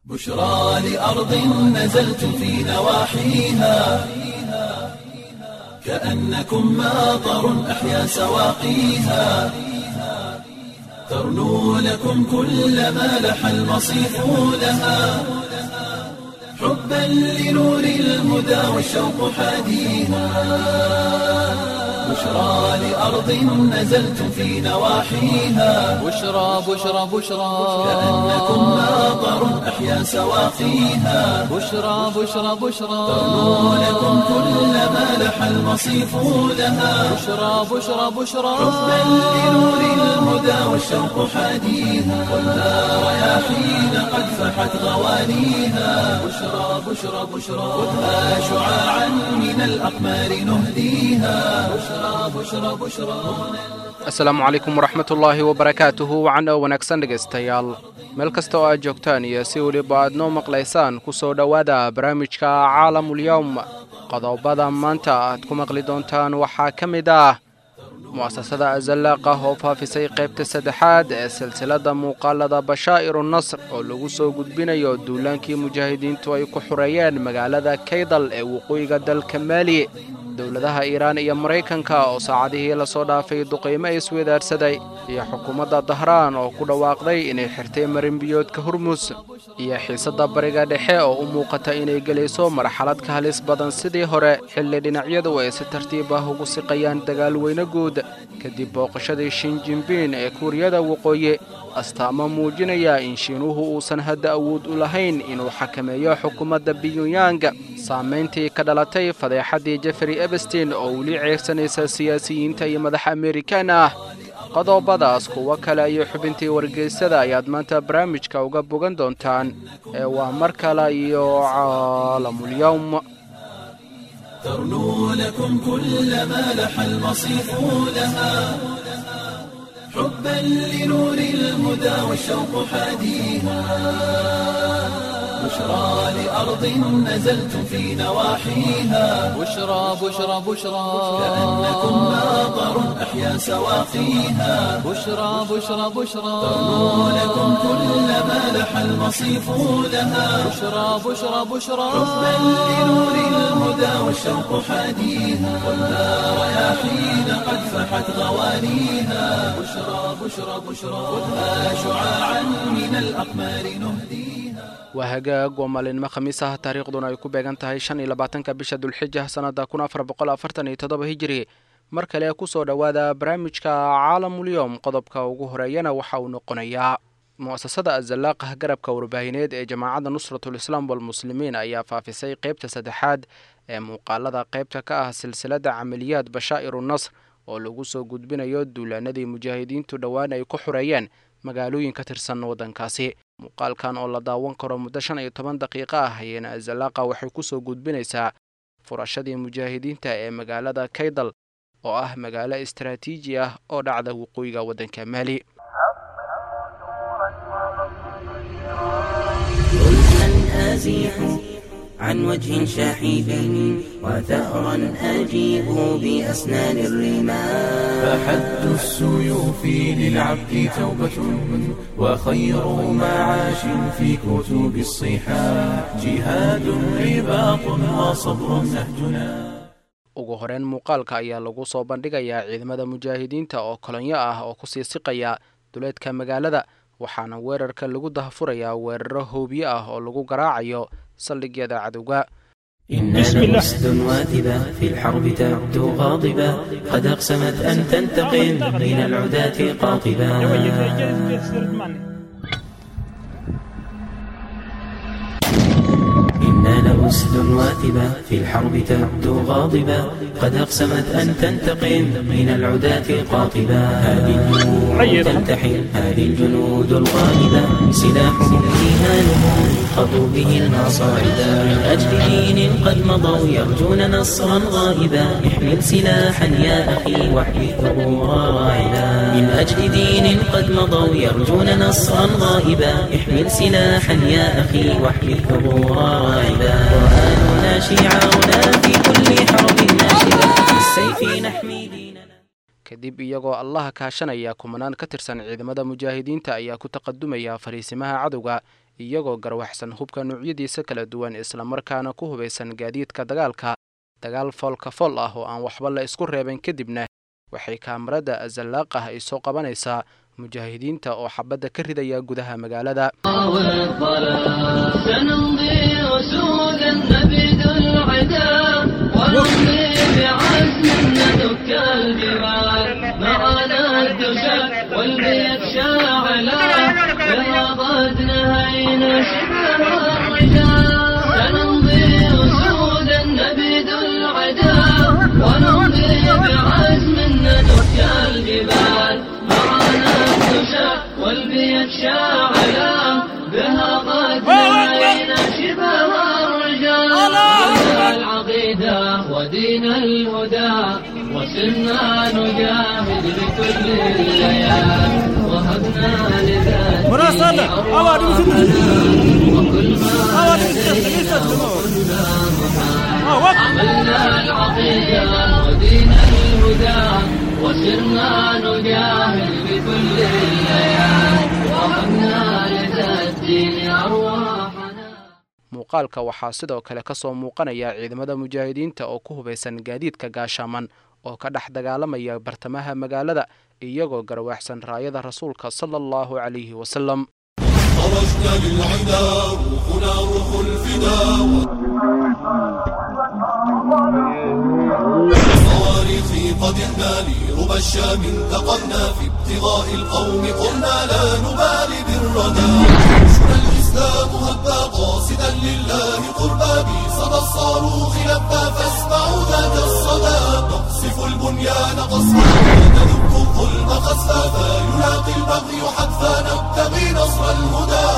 بشرى لأرض نزلت في نواحيها كأنكم ماطر أحيا سواقيها ترنو لكم كل ما لح المصيف لها حبا لنور الهدى والشوق حاديها بشرى لأرض نزلت في نواحيها بشرى بشرى بشرى كأنكم ماطر أحيا سواقيها بشرى بشرى بشرى ترنو لكم كل ما لح المصيف لها بشرى بشرى بشرى حبا لنور الهدى والشوق حاديها والنار رياحين قد فحت غوانيها بشرى بشرى بشرى خذها شعاعا من الأقمار نهديها بشرى بشرى بشرى asalaamu calaykum waraxmat ullaahi wabarakaatuhu wacan oo wanaagsan dhegaystayaal meel kasta oo aad joogtaan iyo si weliba aad noo maqlaysaan ku soo dhowaada barnaamijka caalamulyowm qodobada maanta aad ku maqli doontaan waxaa ka mid ah mu'asasada azallaaqa oo faafisay qaybta saddexaad ee silsilada muuqaalada bashaa'iru nasr oo lagu soo gudbinayo duulaankii mujaahidiintu ay ku xureeyeen magaalada kaydal ee waqooyiga dalka maali dowladaha iiraan iyo maraykanka oo saacadihii lasoo dhaafay duqaymo iswadaarsaday iyo xukuumadda dahraan oo ku dhawaaqday inay xirtay marinbiyoodka hormus iyo xiisadda bariga dhexe oo u muuqata inay gelayso marxalad ka halis badan sidii hore xilli dhinacyadu ay si tartiib ah ugu siqayaan dagaal weyne guud kadib booqashadii shinjimbiin ee kuuriyada waqooyi astaamo muujinaya in shiinuhu uusan hadda awood u lahayn inuu xakameeyo xukuumadda biyunyang saamayntii ka dhalatay fadeexaddii jefrey ebestin oo weli ceegsanaysa siyaasiyiinta iyo madax amerikaan ah qodobadaas kuwo kale iyo xubintii wargeysada ayaad maanta barnaamijka uga bogan doontaan ee waa mar kale iyo caalamulyowm ترنو لكم كل ما لح المصيف لها حبا لنور الهدى والشوق حاديها بشرى لأرض نزلت في نواحيها بشرى بشرى بشرى كأنكم ماطر أحيا سواقيها بشرى بشرى بشرى ترنو لكم كل ما لح المصيف لها بشرى بشرى بشرى حبا لنور الهدى والشوق حاديها والنار رياحين قد فحت غوانيها بشرى بشرى بشرى خذها شعاعا من الأقمار نهديها waa hagaag waa maalinimo khamiis ah taariikhduna ay ku beegan tahay shan iyo labaatanka bisha dulxija sannada kun afar boqol afartan iyo toddoba hijiri mar kale ku soo dhowaada barnaamijka caalamulyowm qodobka ugu horeeyana waxa uu noqonayaa mu'asasada azallaaqa garabka warbaahineed ee jamaacadda nusratul islaam walmuslimiin ayaa faafisay qaybta saddexaad ee muuqaalada qaybta ka ah silsilada camaliyaad bashaa'iru nasr oo lagu soo gudbinayo duulaanadii mujaahidiintu dhowaan ay ku xureeyeen magaalooyin ka tirsan waddankaasi muuqaalkan oo la daawan karo muddo shan iyo toban daqiiqo ah ayana azallaaqa waxay ku soo gudbinaysaa furashadii mujaahidiinta ee magaalada kaydal oo ah magaalo istaraatiiji ah oo dhacda waqooyiga waddanka maali أزيح عن وجه شحيح وثأرا أجيب بأسنان الرمال فحد السيوف للعبد توبة وخير معاش في كتب الصحاح جهاد رباط وصبر نهجنا ugu horeyn muuqaalka ayaa lagu soo bandhigayaa ciidamada mujaahidiinta oo kolonyo ah oo kusii siqaya duleedka magaalada waxaana weerarka lagu dahfurayaa weeraro hoobiye ah oo lagu garaacayo saldhigyada cadowga إننا أسد واثبة في الحرب تبدو غاضبة قد أقسمت أن تنتقم من العداة قاطبة إننا أسد واثبة في الحرب تبدو غاضبة قد أقسمت أن تنتقم من العداة قاطبة هذه الجنود تلتحم هذه الجنود الغالبة سلاحهم إيهانهم خطوا به المصاعد من أجل دين قد مضوا يرجون نصرا غائبا احمل سلاحا يا أخي واحمي ثبورا راعدا من أجل دين قد مضوا يرجون نصرا غائبا احمل سلاحا يا أخي واحمي ثبورا راعدا قرآننا شعارنا في كل حرب ناشدة بالسيف نحمي ديننا kadib iyagoo allaha kaashanaya kumanaan ka tirsan ciidamada mujaahidiinta ayaa ku taqadumaya fariisimaha cadowga iyagoo garwaxsan hubka nuucyadiisa kala duwan islamarkaana ku hubaysan gaadiidka dagaalka dagaal foolka fool ah oo aan waxba la isku reeban kadibna waxay kaamarada azallaaqah ay soo qabanaysaa mujaahidiinta oo xabadda ka ridaya gudaha magaalada سنمضي أسودا نبيد العدا ونمضي بعزم ندك الجبال معنا الدشا والبيت شاعلا لقد نهينا شبه الرجال سنمضي أسودا نبيد العدا ونمضي بعزم ندك الجبال معنا الدشا والبيت شاعلا بها قد نهينا شبه الرجال العقيدة ودين الهدى وسرنا نجاهد بكل الليال وهبنا لذات وكل ما عملنا العقيدة ودين الهدى وسرنا نجاهد بكل الليال وهبنا لذات الدين أرواحنا muuqaalka waxaa sidoo kale ka soo muuqanaya ciidamada mujaahidiinta oo ku hubaysan gaadiidka gaashaaman oo ka dhex dagaalamaya bartamaha magaalada iyagoo garwaaxsan raayada rasuulka sala allahu calayhi wasalam خرجنا للعدا روحنا روح الفداء الصواريخ قد اهنالي ربى الشام انتقلنا في ابتغاء القوم قلنا لا نبالي بالردى عشنا الاسلام هبا قاصدا لله قربا بصدى الصاروخ لبى فاسمعوا ذاك الصدى نقصف البنيان قصفا وندك الظلم قصفا فيلاقي البغي حتفا نبتغي نصر الهدى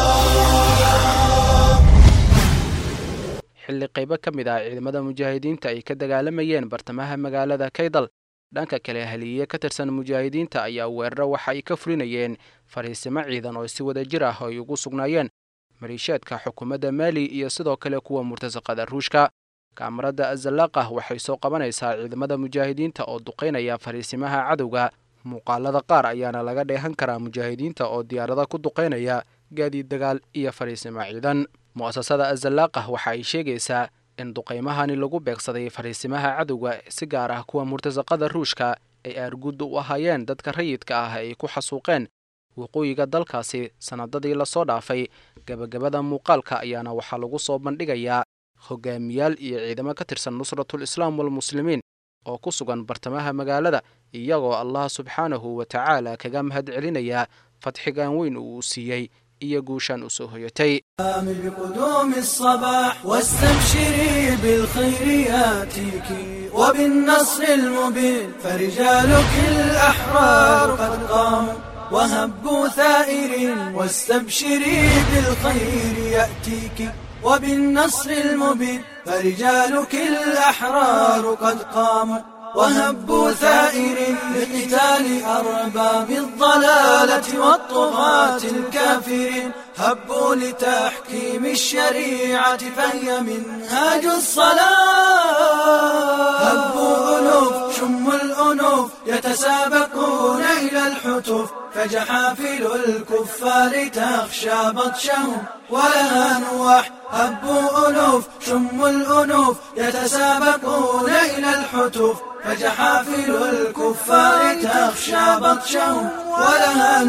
xilli qaybo ka mid ah ciidamada mujaahidiinta ay ka dagaalamayeen bartamaha magaalada kaydal dhanka kale haliye ka tirsan mujaahidiinta ayaa weeraro waxa ay ka fulinayeen fariisimo ciidan oo si wada jir ah ay ugu sugnaayeen maliishaadka xukuumadda maali iyo sidoo kale kuwa murtasaqada ruushka kaamarada azallaqah waxay soo qabanaysaa ciidamada mujaahidiinta oo duqaynaya fariisimaha cadowga muuqaalada qaar ayaana laga dheehan karaa mujaahidiinta oo diyaarada ku duqaynaya gaadiid dagaal iyo fariisimo ciidan mu'asasada azallaqah waxa ay sheegaysaa in duqaymahani lagu beegsaday fariisimaha cadowga si gaar ah kuwa murtasaqada ruushka ay aargudda u ahaayeen dadka rayidka ah ay ku xasuuqeen waqooyiga dalkaasi sannadadii lasoo dhaafay gebagabada muuqaalka ayaana waxaa lagu soo bandhigayaa hogaamiyaal iyo ciidamo ka tirsan nusratul islaam walmuslimiin oo ku sugan bartamaha magaalada iyagoo allah subxaanahu wa tacaala kaga mahad celinaya fadxigan weyn uu siiyey iyo guushaan u soo hoyatay بقدوم الصباح واستبشري بالخير ياتيك وبالنصر المبين فرجالك الأحرار قد قاموا وهبوا ثائرين واستبشري بالخير يأتيك وبالنصر المبين فرجالك الأحرار قد قاموا وهبوا ثائر لقتال أرباب الضلالة والطغاة الكافرين هبوا لتحكيم الشريعة فهي منهاج الصلاة هبوا ألوف شموا الأنوف يتسابقون إلى الحتوف فجحافل الكفار تخشى بطشهم ولها نواح هبوا ألوف شموا الأنوف يتسابقون إلى الحتوف فجحافل الكفار تخشى بطشهم ولها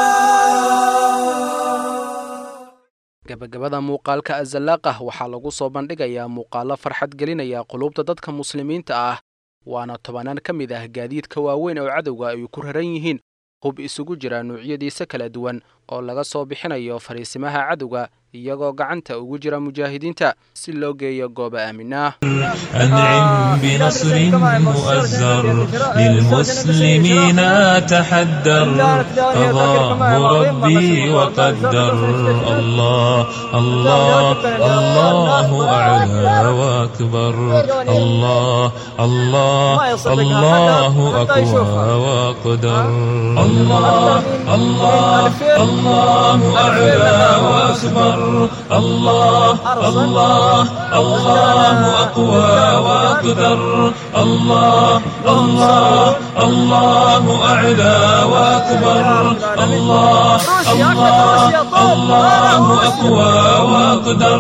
نواح gabagabada muuqaalka azalaaqah waxaa lagu soo bandhigayaa muuqaalo farxad gelinaya qulubta dadka muslimiinta ah waana tobanaan ka mid ah gaadiidka waaweyn oo cadowga ay ku raran yihiin hub isugu jira nuucyadiisa kala duwan oo laga soo bixinayo fariisimaha cadowga iyagoo gacanta ugu jira mujaahidiinta si loo geeyo gooba aaminah أنعم بنصر مؤزر للمسلمين تحدر قضاه ربي وقدر الله الله الله أعلى وأكبر الله الله الله أقوى وأقدر الله الله الله أعلى وأكبر الله الله الله أقوى وأقدر الله الله الله أعلى وأكبر الله الله الله أقوى وأقدر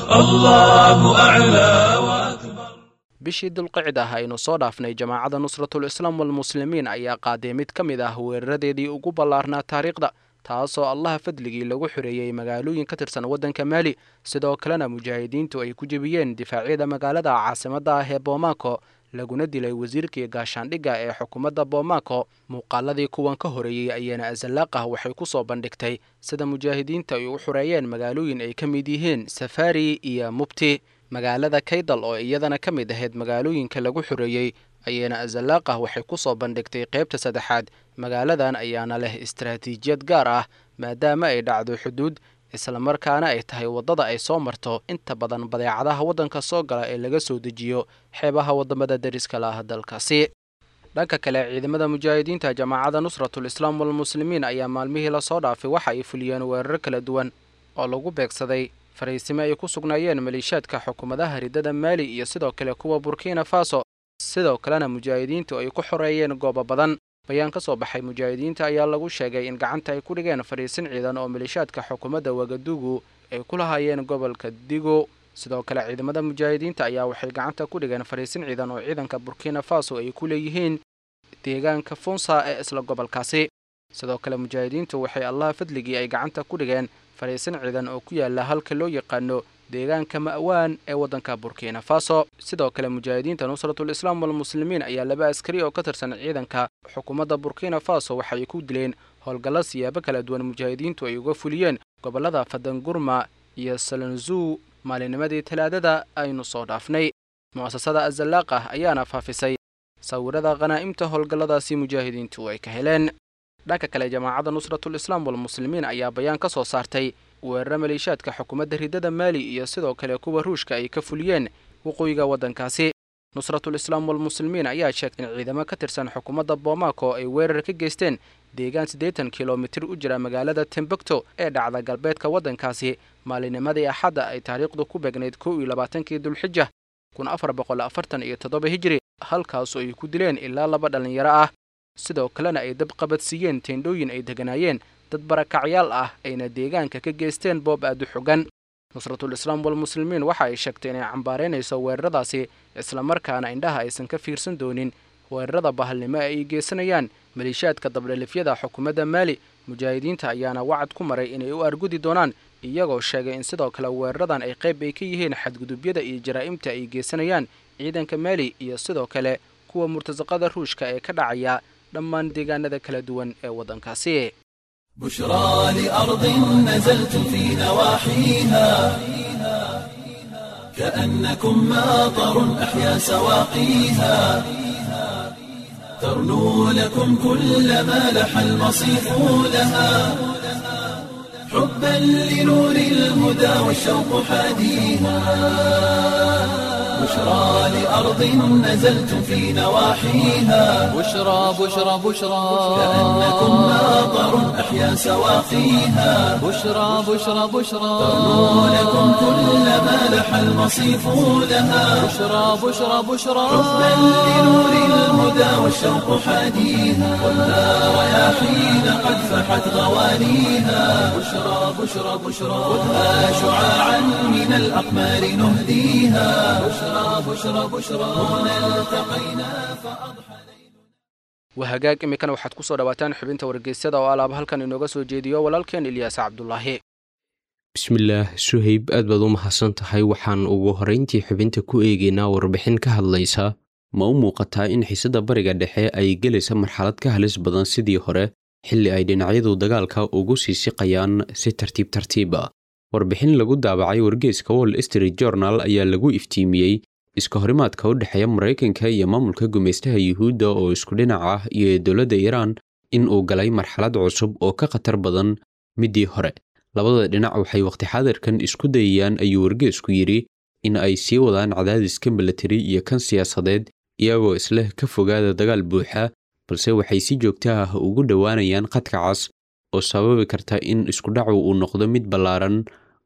الله أعلى وأكبر bishii dulqicda ah aynu soo dhaafnay jamaacadda nusratul islaam walmuslimiin ayaa qaaday mid ka mid ah weeraradeedii ugu ballaarnaa taariikhda taasoo allaha fadligii lagu xoreeyey magaalooyin ka tirsan waddanka maali sidoo kalena mujaahidiintu ay ku jebiyeen difaacyada magaalada caasimadda ah ee boomaaco laguna dilay wasiirkii gaashaandhigga ee xukuumadda boomaaco muuqaaladii kuwan ka horeeyey ayaana azalaaqah waxay ku soo bandhigtay sida mujaahidiinta ay u xoreeyeen magaalooyin ay ka mid yihiin safari iyo mubti magaalada kaydal oo iyadana ka mid ahayd magaalooyinka lagu xoreeyey ayaana azalaaqah waxay ku soo bandhigtay qaybta saddexaad magaaladan ayaana leh istaraatiijiyad gaar ah maadaama ay dhacdo xuduud islamarkaana ay tahay waddada ay soo marto inta badan badeecadaha waddanka soo gala ee laga soo dejiyo xeebaha waddamada deriska la ah dalkaasi dhanka kale ciidamada mujaahidiinta jamaacadda nusratul islaam walmuslimiin ayaa maalmihii lasoo dhaafay waxa ay fuliyeen weerar kala duwan oo lagu beegsaday fariisimo ay ku sugnaayeen maleeshiyaadka xukuumadaha riddada maali iyo sidoo kale kuwa burkina faso sidoo kalena mujaahidiintu ay ku xoreeyeen goobo badan bayaan ka soo baxay mujaahidiinta ayaa lagu sheegay in gacanta ay ku dhigeen fariisin ciidan oo maleeshiyaadka xukuumadda wagadugu ay ku lahaayeen gobolka digo sidoo kale ciidamada mujaahidiinta ayaa waxay gacanta ku dhigeen fariisin ciidan oo ciidanka burkina faso ay ku leeyihiin deegaanka funsa ee isla gobolkaasi sidoo kale mujaahidiintu waxay allaha fadligii ay gacanta ku dhigeen fariisin ciidan oo ku yaala halka loo yaqaano deegaanka ma'waan ee waddanka burkina faso sidoo kale mujaahidiinta nusratul islaam walmuslimiin ayaa laba askari oo ka tirsan ciidanka xukuumadda burkina faso waxay ku dileen howlgalla siyaabo kala duwan mujaahidiintu ay uga fuliyeen gobollada fadangurma iyo salanzuu maalinimadii talaadada aynu soo dhaafnay mu'asasada azalaaqah ayaana faafisay sawirada khanaa'imta howlgalladaasi mujaahidiintu ay ka heleen dhanka kale jamaacadda nusratul islaam walmuslimiin ayaa bayaan ka soo saartay weeraro maleeshiyaadka xukuumadda riddada maali iyo sidoo kale kuwa ruushka ay ka fuliyeen waqooyiga waddankaasi nusratul islaam walmuslimiin ayaa sheegtay in ciidamo ka tirsan xukuumadda boomaaco ay weerar ka geysteen deegaan siddeetan kilomitir u jira magaalada tembukto ee dhacda galbeedka waddankaasi maalinimadii axadda ay taariikhdu ku beegnayd kow iyo labaatankii dulxija kun afar boqol afartan iyo toddoba hijiri halkaasoo ay ku dileen ilaa laba dhallinyaro ah sidoo kalena ay dab qabadsiiyeen teendhooyin ay deganaayeen dad barakacyaal ah ayna deegaanka ka geysteen boob aad u xogan nusratul islaam walmuslimiin waxa ay sheegtay inay cambaaraynayso weeraradaasi islamarkaana indhaha aysan ka fiirsan doonin weerarada bahalnimo ee ay geysanayaan maleeshiyaadka dabdhalifyada xukuumadda maali mujaahidiinta ayaana wacad ku maray inay u argudi doonaan iyagoo sheegay in sidoo kale weeraradan ay qayb ay ka yihiin xadgudubyada iyo jaraa'imta ay geysanayaan ciidanka maali iyo sidoo kale kuwa murtasaqada ruushka ee ka dhacaya dhammaan deegaanada kala duwan ee waddankaasi بشرى لأرض نزلت في نواحيها كأنكم ماطر أحيا سواقيها ترنو لكم كل ما لح المصيف لها حبا لنور الهدى والشوق حاديها بشرى لأرض نزلت في نواحيها بشرى بشرى بشرى كأنكم ماطر أحيا سواقيها بشرى بشرى بشرى ترنو لكم كل ما لح المصيف لها بشرى بشرى بشرى حبا لنور الهدى والشوق حاديها ولا رياحين قد فحت غوانيها بشرى بشرى بشرى خذها شعاعا من الأقمار نهديها بشرى بشرى بشرى هنا التقينا فأضحى wahagaag iminkana waxaad ku soo dhawaataan xubinta wargeysyada oo alaaba halkan inooga soo jeediyo walaalkeen ilyaas cabdulaahi bismillaah suhayb aad baad u mahadsan tahay waxaan ugu horrayntii xubinta ku eegaynaa warbixin ka hadlaysa ma u muuqataa in xiisadda bariga dhexe ay gelaysa marxalad ka halis badan sidii hore xilli ay dhinacyadu dagaalka ugu sii siqayaan si tartiib tartiib ah warbixin lagu daabacay wargeyska wall street journal ayaa lagu iftiimiyey iska horimaadka u dhexeeya maraykanka iyo maamulka gumaystaha yuhuudda oo isku dhinac ah iyo dowladda iiraan in uu galay marxalad cusub oo ka khatar badan middii hore labada dhinac waxay waqti xaadirkan isku dayayaan ayuu wargeesku yidhi in ay sii wadaan cadaadiska milatari iyo kan siyaasadeed iyagoo isleh ka fogaada dagaal buuxa balse waxay si joogto ah ugu dhowaanayaan khadka cas oo sababi karta in iskudhacu uu noqdo mid ballaaran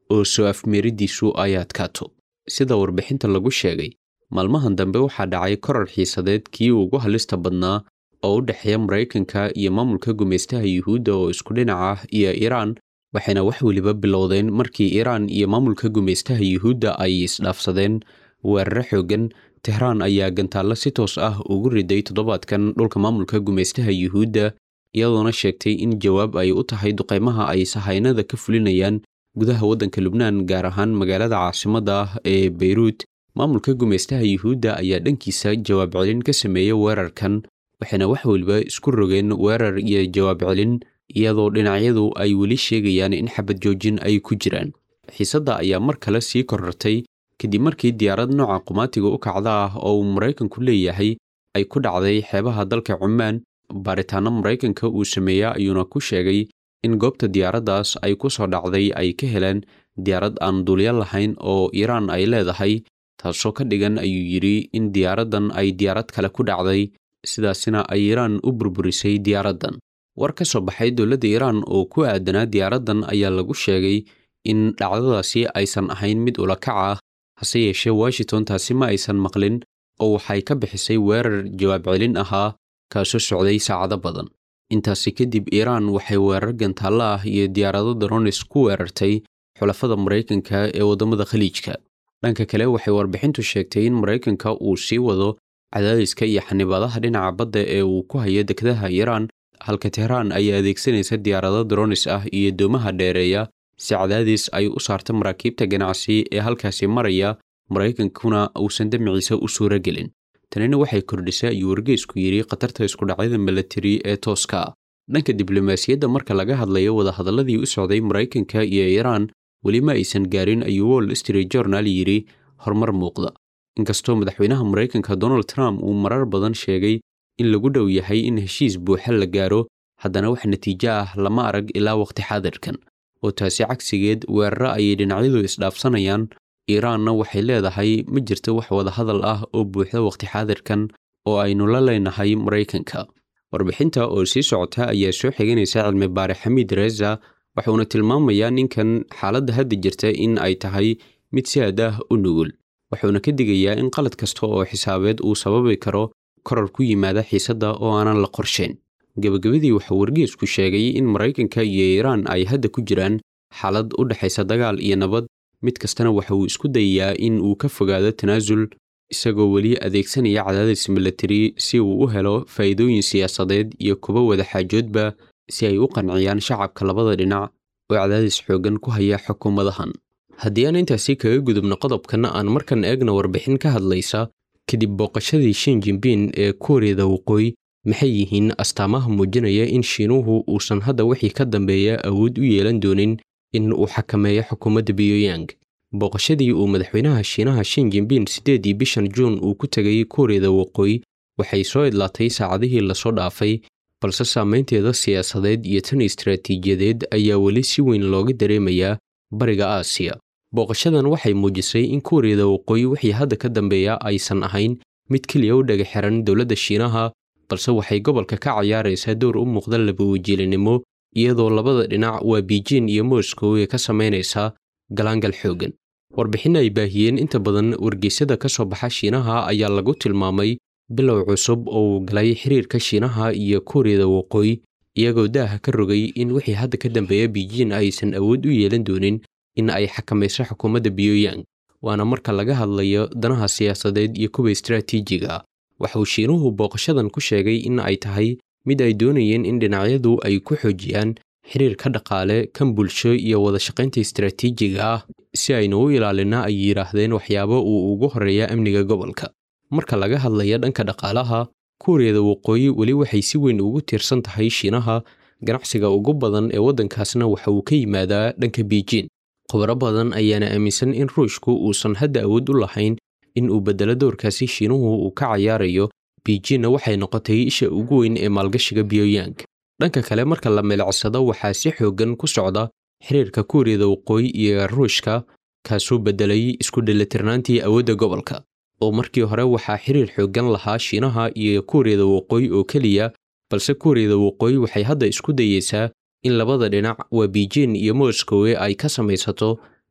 oo soo afmeeridiisu ay adkaato sida warbixinta lagu sheegay maalmahan dambe waxaa dhacay korar xiisadeed kii ugu halista badnaa oo u dhexeeya maraykanka iyo maamulka gumaystaha yuhuudda oo isku dhinac ah iyo iiraan waxayna wax weliba bilowdeen markii iiraan iyo maamulka gumaystaha yuhuudda ay isdhaafsadeen weeraro xooggan tehraan ayaa gantaallo si toos ah ugu riday toddobaadkan dhulka maamulka gumaystaha yuhuudda iyadoona sheegtay in jawaab ay u tahay duqaymaha ay sahaynada ka fulinayaan gudaha waddanka lubnaan gaar ahaan magaalada caasimadda ah ee beyruut maamulka gumaystaha yuhuudda ayaa dhankiisa jawaab celin ka sameeyey weerarkan waxayna wax weliba isku rogeen weerar iyo jawaab celin iyadoo dhinacyadu ay weli sheegayaan in xabad joojin ay ku jiraan xiisadda ayaa mar kale sii korartay kadib markii diyaarad nooca qumaatiga u kacda ah oo uu maraykanku leeyahay ay ku dhacday xeebaha dalka cumaan baaritaanno maraykanka uu sameeya ayuuna ku sheegay in goobta diyaaraddaas ay ku soo dhacday ay ka heleen diyaarad aan duulyo lahayn oo iiraan ay leedahay taasoo ka dhigan ayuu yidhi in diyaaraddan ay diyaarad kale ku dhacday sidaasina ay iiraan u burburisay diyaaraddan war ka soo baxay dowladda iiraan oo ku aadanaa diyaaraddan ayaa lagu sheegay in dhacdadaasi aysan ahayn mid ulakac ah hase yeeshee washington taasi ma aysan maqlin oo waxay ka bixisay weerar jawaab celin ahaa kaasoo socday saacado badan intaasi kadib iiraan waxay weerar gantaallo ah iyo diyaarado daronis ku weerartay xulafada maraykanka ee waddamada khaliijka dhanka kale waxay warbixintu sheegtay in maraykanka uu sii wado cadaadiska iyo xanibaadaha dhinaca badda ee uu ku hayo dekedaha iiraan halka tehraan ay adeegsanaysa diyaarado dronis ah iyo doomaha dheereeya si cadaadis ay u saarta maraakiibta ganacsi ee halkaasi maraya maraykankuna uusan damiciisa u suuro gelin tanina waxay kordhisay ayuu wargeysku yidhi khatarta iskudhacyada milatari ee tooska ah dhanka diblomaasiyadda marka laga hadlayo wadahadalladii u socday maraykanka iyo iiraan weli ma aysan gaarin ayuu wall street journal yidhi horumar muuqda inkastoo madaxweynaha maraykanka donald trump uu marar badan sheegay in lagu dhow yahay in heshiis buuxa la gaaro haddana wax natiijo ah lama arag ilaa waqti xaadirkan oo taasi cagsigeed weeraro ayay dhinacyadu isdhaafsanayaan iiraanna waxay leedahay ma jirto wax wadahadal ah oo buuxda waqti xaadirkan oo aynu la leenahay maraykanka warbixinta oo sii socota ayaa soo xiganaysa cilmi baare xamiid reza wuxuuna tilmaamayaa ninkan xaaladda hadda jirta in ay tahay mid si aad ah u nugul wuxuuna ka digayaa in qalad kasta oo xisaabeed uu sababi karo korar ku yimaada xiisadda oo aanan la qorshayn gebagabadii waxaa wargeesku sheegay in maraykanka iyo iiraan ay hadda ku jiraan xaalad u dhexaysa dagaal iyo nabad mid kastana waxa uu isku dayayaa in uu ka fogaado tanaasul isagoo weli adeegsanaya cadaadis milatari si uu u helo faa'iidooyin siyaasadeed iyo kuba wadaxaajoodba si ay u qanciyaan shacabka labada dhinac oo cadaadis xooggan ku haya xukuumadahan haddii aan intaasi kaga gudubno qodobkana aan markan eegna warbixin ka hadlaysa kadib booqashadii shin jinbin ee kuuriyada waqooyi maxay yihiin astaamaha muujinaya in shiinuhu uusan hadda wixii ka dambeeya awood u yeelan doonin in uu xakameeyo xukuumadda biyoyang booqashadii uu madaxweynaha shiinaha shin jinbin siddeedii bishan juun uu ku tegay kuuriyada waqooyi waxay soo idlaatay saacadihii lasoo dhaafay balse saamaynteeda siyaasadeed iyo tan istaraatiijiyadeed ayaa weli si weyn looga dareemayaa bariga aasiya booqashadan waxay muujisay in kuuriyada waqooyi wixii hadda ka dambeeya aysan ahayn mid keliya u dhaga xiran dowladda shiinaha balse waxay gobolka ka cayaaraysaa dowr u muuqda labawajiilinimo iyadoo labada dhinac waa biijin iyo moscow ee ka samaynaysaa galaangal xooggan warbixin ay baahiyeen inta badan wargeysyada ka soo baxa shiinaha ayaa lagu tilmaamay bilow cusub oo uu galay xiriirka shiinaha iyo kuuriyada waqooyi iyagoo daaha ka rogay in wixii hadda ka dambeeya biijin aysan awood u yeelan doonin in ay xakamayso xukuumadda biyoyang waana marka laga hadlayo danaha siyaasadeed iyo kuwa istaraatiijiga waxauu shiinuhu booqashadan ku sheegay in ay tahay mid ay doonayeen in dhinacyadu ay ku xoojiyaan xiriirka dhaqaale kan bulsho iyo wadashaqaynta istaraatiijiga ah si aynu u ilaalina ay yidhaahdeen waxyaabo uu ugu horreeya amniga gobolka marka laga hadlaya dhanka dhaqaalaha kuuriyada waqooyi weli waxay si weyn ugu tiirsan tahay shiinaha ganacsiga ugu badan ee waddankaasna waxa uu ka yimaadaa dhanka biijin khubaro badan ayaana aaminsan in ruushku uusan hadda awood u lahayn in uu beddelo dowrkaasi shiinuhu uu ka cayaarayo biijinna waxay noqotay isha ugu weyn ee maalgashiga biyoyang dhanka kale marka la milicsado waxaa si xooggan ku socda xiriirka kuuriyada waqooyi iyo ruushka kaasoo beddelay isku dheelitirnaantii awoodda gobolka oo markii hore waxaa xiriir xooggan lahaa shiinaha iyo kuuriyada waqooyi oo keliya balse kuuriyada waqooyi waxay hadda isku dayeysaa in labada dhinac waa biijin iyo moscowe ay ka samaysato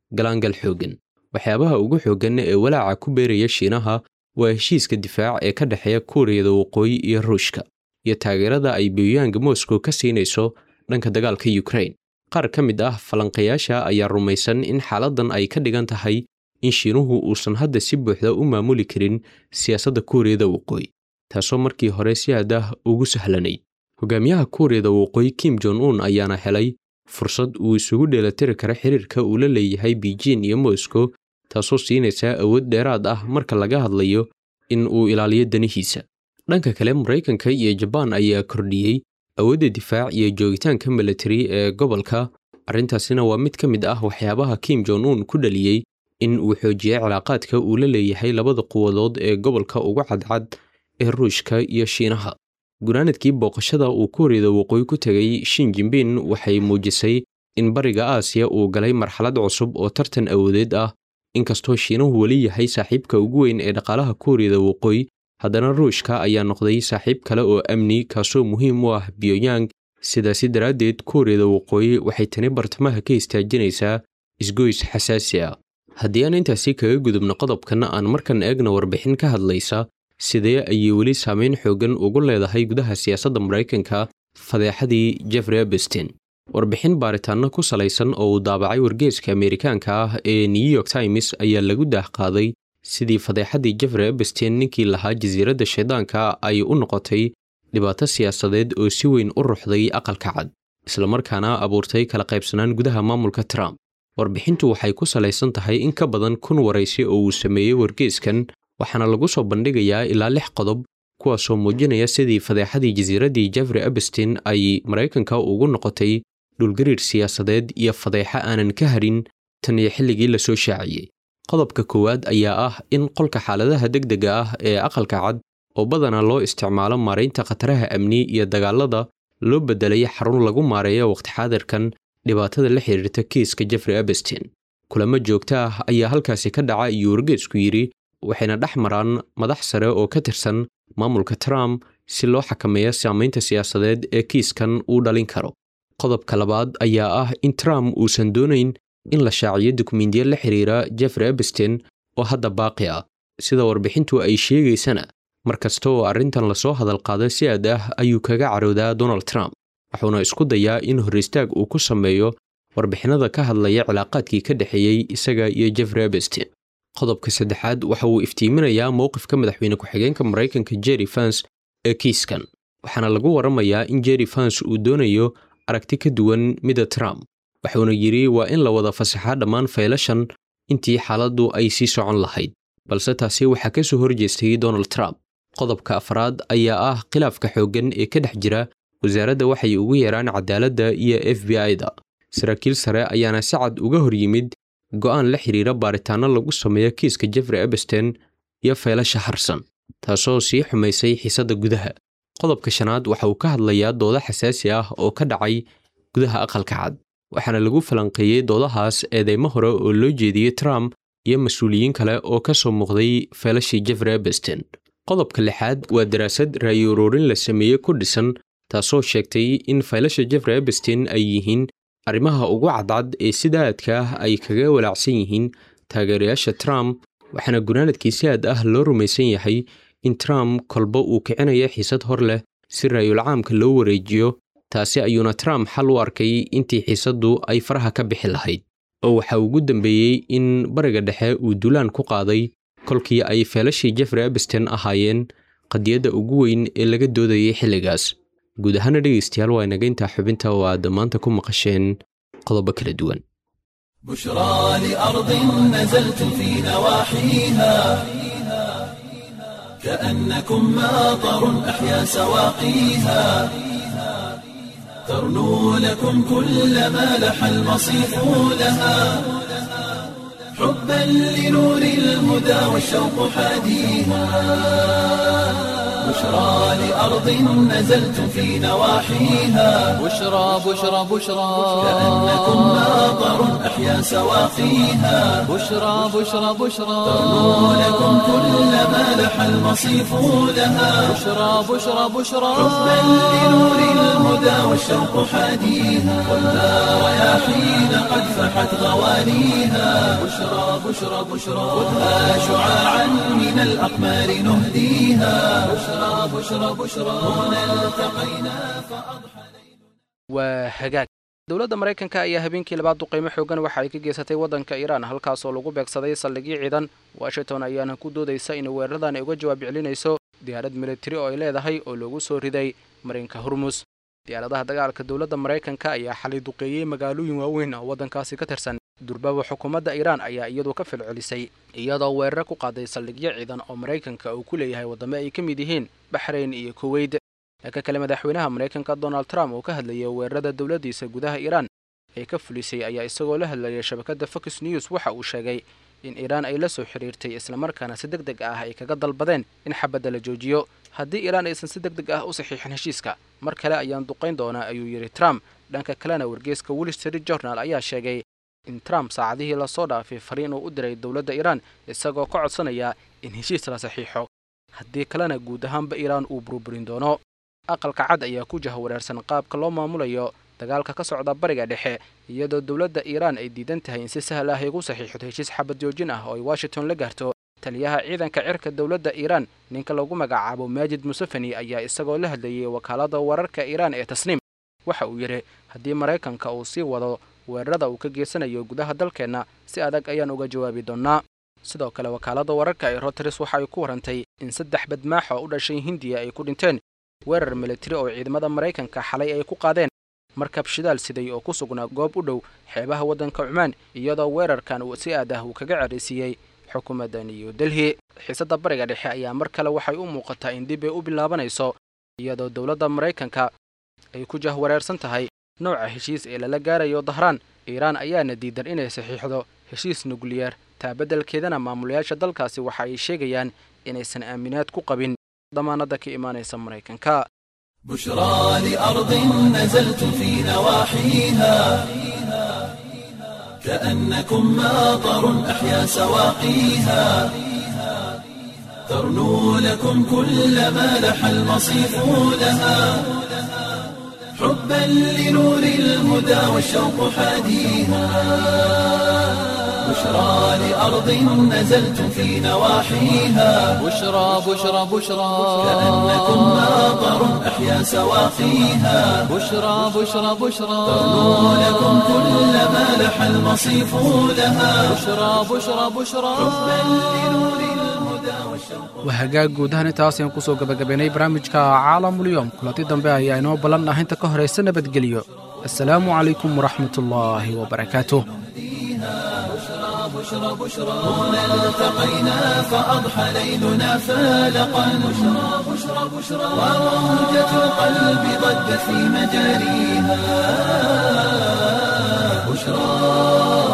galaangal xooggan waxyaabaha ugu xooggan ee walaaca ku beeraya shiinaha waa heshiiska difaac ee ka dhexeeya kuuriyada waqooyi iyo ruushka iyo taageerada ay biyuyaanga moscow ka siinayso dhanka dagaalka ukrain qaar ka mid ah falanqayaasha ayaa rumaysan in xaaladdan ay ka dhigan tahay in shiinuhu uusan hadda si buuxda u maamuli karin siyaasadda kuuriyada waqooyi taasoo markii hore si aad ah ugu sahlanayd hogaamiyaha kuuriyada waqooyi kim jon un ayaana helay fursad uu isugu dheelatiri kara xiriirka uu la leeyahay beijing iyo moscow taasoo siinaysa awood dheeraad ah marka laga hadlayo in uu ilaaliyo danihiisa dhanka kale maraykanka iyo jabaan ayaa kordhiyey awoodda difaac iyo joogitaanka militari ee gobolka arrintaasina waa mid ka mid ah waxyaabaha kim jon un ku dhaliyey in uu xoojiyey cilaaqaadka uu la leeyahay labada quwadood ee gobolka ugu cadcad ee ruushka iyo shiinaha gunaanadkii booqashada uu kuuriyada waqooyi ku tegay shin jimbin waxay muujisay in bariga aasiya uu galay marxalad cusub oo tartan awoodeed ah inkastoo shiinuhu weli yahay saaxiibka ugu weyn ee dhaqaalaha kuuriyada waqooyi haddana ruushka ayaa noqday saaxiib kale oo amni kaasoo muhiim u ah biyonyang sidaasi daraaddeed kuuriyada waqooyi waxay tani bartamaha ka istaajinaysaa isgoys xasaasi ah haddii aan intaasi kaga gudubno qodobkanna aan markan eegna warbixin ka hadlaysa sidee ayay weli saameyn xooggan ugu leedahay gudaha siyaasadda maraykanka fadeexadii jeffrey abestin warbixin baaritaanno ku salaysan oo uu daabacay wargeeska ameerikaanka ah ee new york times ayaa lagu daahqaaday sidii fadeexadii jeffrey abestin ninkii lahaa jasiiradda shaydaanka ay u noqotay dhibaato siyaasadeed oo si weyn u ruxday aqalka cad islamarkaana abuurtay kala qaybsanaan gudaha maamulka trump warbixintu waxay ku salaysan tahay in ka badan kun waraysi oo uu sameeyey wargeeskan waxaana lagu soo bandhigayaa ilaa lix qodob kuwaasoo muujinaya sidii fadeexadii jasiiraddii jeffrey abestin ay maraykanka ugu noqotay dhulgariir siyaasadeed iyo fadeexa aanan ka harin tan iyo xilligii lasoo shaaciyey qodobka koowaad ayaa ah in qolka xaaladaha degdega ah ee aqalka cad oo badanaa loo isticmaalo maaraynta khataraha amni iyo dagaalada loo beddelay xarun lagu maareeyo waqti xaadirkan dhibaatada la xiriirta kiiska jeffrey abestin kulamo joogto ah ayaa halkaasi ka dhaca iyo wargeesku yidhi waxayna dhex maraan madax sare oo ka tirsan maamulka trump si loo xakameeyo saamaynta siyaasadeed ee kiiskan uu dhalin karo qodobka labaad ayaa ah in trump uusan doonayn in la shaaciyo dukumiintiyo la xiriira jeffrey abestin oo hadda baaqi ah sida warbixintu ay sheegaysana mar kasta oo arrintan lasoo hadal qaado si aad ah ayuu kaga caroodaa donald trump wuxuuna isku dayaa in hor istaag uu ku sameeyo warbixinada ka hadlaya cilaaqaadkii ka dhexeeyey isaga iyo jeffrey abestin qodobka saddexaad waxa uu iftiiminayaa mowqifka madaxweyne ku-xigeenka maraykanka jerry fans ee kiiskan waxaana lagu waramayaa in jerry fans uu doonayo aragti ka duwan mida trump wuxuuna yidhi waa in la wada fasaxaa dhammaan faylashan intii xaaladdu ay sii socon lahayd balse taasi waxaa ka soo horjeestay donald trump qodobka afraad ayaa ah khilaafka xooggan ee ka dhex jira wasaaradda waxay ugu yeeraan cadaaladda iyo f b i-da saraakiil sare ayaana si cad uga hor yimid go'aan la xiriira baaritaanno lagu sameeyo kiiska jeffrey abestin iyo faylasha harsan taasoo sii xumaysay xiisadda gudaha qodobka shanaad waxa uu ka hadlayaa doodo xasaasi ah oo ka dhacay gudaha aqalka cad waxaana lagu falanqeeyey doodahaas eedeymo hore oo loo jeediyey trump iyo mas-uuliyiin kale oo ka soo muuqday feelashii jeffrey abestin qodobka lixaad waa daraasad ra'yi ururin la sameeyey ku dhisan taasoo sheegtay in faylasha jeffrey abestin ay yihiin arrimaha ugu cadcad ee sida aadka ah ay kaga walaacsan yihiin taageerayaasha trump waxaana gunaanadkii si aad ah loo rumaysan yahay in trump kolba uu kicinayo xiisad hor leh si raayul caamka loo wareejiyo taasi ayuuna trump xal u arkay intii xiisaddu ay faraha ka bixi lahayd oo waxa ugu dambeeyey in bariga dhexe uu dulaan ku qaaday kolkii ay feelashii jeffrey abestin ahaayeen qadiyadda ugu weyn ee laga doodayay xilligaas guud ahaana dhegaystayaal waa inaga intaa xubinta oo aad maanta ku maqasheen qodobo kala duwan بشرى لأرض نزلت في نواحيها كأنكم ماطر أحيا سواقيها ترنو لكم كل ما لح المصيف لها حبا لنور الهدى والشوق حاديها بشرى لأرض نزلتم في نواحيها بشرى بشرى بشرى كأنكم ماطر أحيا سواقيها بشرى بشرى بشرى ترنو لكم كل ما لح المصيف لها بشرى بشرى بشرى حبا لنور الهدى والشوق حاديها خذها رياحين قد فحت غوانيها بشرى بشرى بشرى خذها شعاعا من الأقمار نهديها بشرى بشرى بشرى هنا التقينا فأضحى waa hagaag dowladda maraykanka ayaa habeenkii labaad duqaymo xoogan waxa ay ka geysatay waddanka iiraan halkaasoo lagu beegsaday saldhigyo ciidan washington ayaana ku doodaysa in weeraradan ay uga jawaab celinayso diyaarad militari oo ay leedahay oo loogu soo riday marinka hormus diyaaradaha dagaalka dowladda maraykanka ayaa xalay duqeeyey magaalooyin waaweyn oo waddankaasi ka tirsan durbaba xukuumadda iiraan ayaa iyadu ka filcelisay iyadoo weeraro ku qaaday saldhigyo ciidan oo maraykanka uu ku leeyahay waddamo ay ka mid yihiin baxrayn iyo kuweyd dhanka kale madaxweynaha maraykanka donald trump oo ka hadlayay weerarada dowladdiisa gudaha iiraan ee ka fulisay ayaa isagoo la hadlayay shabakadda fox news waxa uu sheegay in iiraan ay la soo xidhiirtay islamarkaana si deg deg ah ay kaga dalbadeen in xabadda la joojiyo haddii iiraan aysan si deg deg ah u saxiixin heshiiska mar kale ayaan duqayn doonaa ayuu yidhi trump dhanka kalena wargeeska wall street journal ayaa sheegay in trump saacadihii lasoo dhaafay fariin uu u diray dowladda iiraan isagoo ka codsanaya in heshiis la saxiixo haddii kalena guud ahaanba iiraan uu burburin doono aqalka cad ayaa ku jahwareersan qaabka loo maamulayo dagaalka ka socda bariga dhexe iyadoo dowladda iiraan ay diidan tahay in si sahal ah ay ugu saxiixdo heshiis xabad joojin ah oo ay washington la gaarto taliyaha ciidanka cirka dowladda iiraan ninka lagu magacaabo maajid musefeni ayaa isagoo la hadlayay wakaaladda wararka iiraan ee tasniim waxa uu yidhi haddii maraykanka uu sii wado weerarada uu ka geysanayo gudaha dalkeenna si adag ayaan uga jawaabi doonnaa sidoo kale wakaaladda wararka ee roteres waxa ay ku warantay in saddex badmaax oo u dhashay hindiya ay ku dhinteen weerar militari oo ciidamada maraykanka xalay ay ku qaadeen markab shidaal siday oo ku sugnaa goob u dhow xeebaha waddanka cumaan iyadoo weerarkan uu si aad ah uu kaga caraysiiyey xukuumadda new delhi xiisadda bariga dhexe ayaa mar kale waxay u muuqataa in dib ay u bilaabanayso iyadoo dowladda maraykanka ay ku jahwareersan tahay nooca heshiis ee lala gaarayo dahraan iiraan ayaana diidan inay saxiixdo heshiis nukliyeer taa beddelkeedana maamulayaasha dalkaasi waxa ay sheegayaan inaysan aaminaad ku qabin damaanadda ka imaanaysa maraykanka بشرى لأرض نزلت في نواحيها كأنكم ماطر أحيا سواقيها ترنو لكم كل ما لح المصيف لها حبا لنور الهدى والشوق حاديها بشرى لأرض نزلت في نواحيها بشرى بشرى بشرى كأنكم ماطر أحيا سواقيها بشرى بشرى بشرى ترنو لكم كل ما لح المصيف لها بشرى بشرى بشرى waa hagaag guud ahaan intaas ayaan kusoo gabagabaynay barnaamijka caalamulyoom kulanti dambe ayaa inoo ballan ah inta ka horaysa nabadgelyo assalaamu calaykum waraxmatullaahi wabarakaatuh التقينا فأضحى ليلنا فالقا بشرى بشرى بشرى وروجة القلب ضجت في مجاريها بشرى